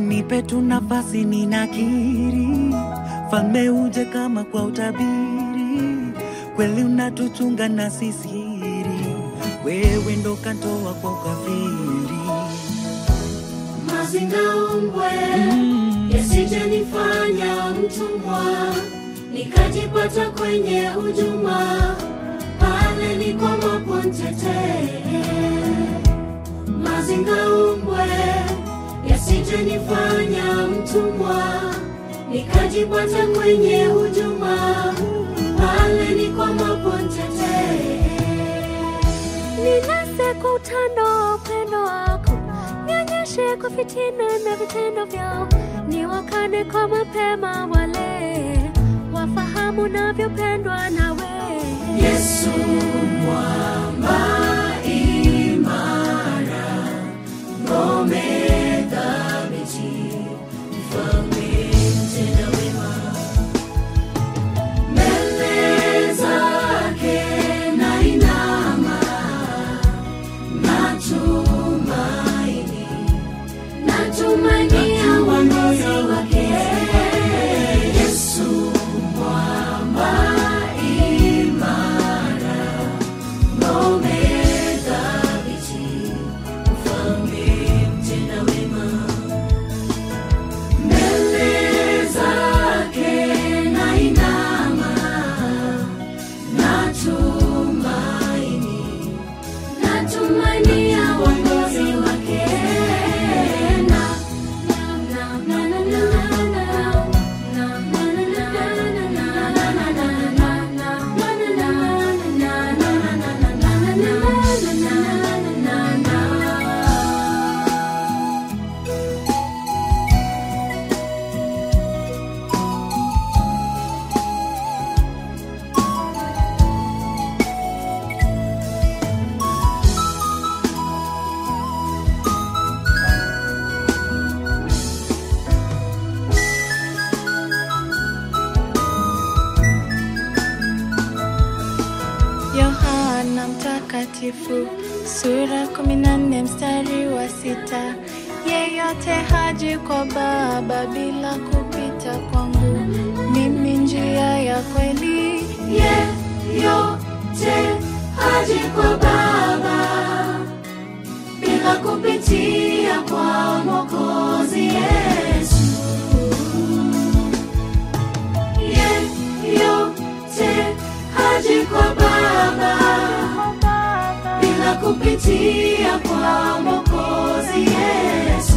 nipe tu nafasi, ninakiri falme uje kama kwa utabiri, kweli unatuchunga na sisiri, wewe ndo kantoa kwa ukafiri. Mazingaumbwe yasije nifanya mtumwa, nikajipata kwenye hujuma, pale nikwamapo ntetee. Mazingaumbwe yasije nifanya mtumwa, nikajipata kwenye hujuma, pale nikwamapo ntetee. Ninase kwa utando wa upendo wako, nionyeshe kwa fitina na vitendo vyao, niwakane kwa mapema wale wafahamu navyopendwa nawe. Yesu mwamba imara, ngome thabiti, mfalme mtenda wema. Mbele zake nainama, natumaini, natumania uongozi wake. Yesu mwamba imara, ngome thabiti, mfalme mtenda wema. Mbele zake nainama, natumaini, natumania uongozi wake. Na- na- na- na- na- na- na- Yohana Mtakatifu sura kumi na nne mstari wa sita yeyote haji kwa Baba bila kupita kwangu, mimi njia ya kweli. yeyote haji kwa Baba bila kupitia kwa Mwokozi Yesu. Yeyote haji kwa Baba bila kupitia kwa Mwokozi Yesu.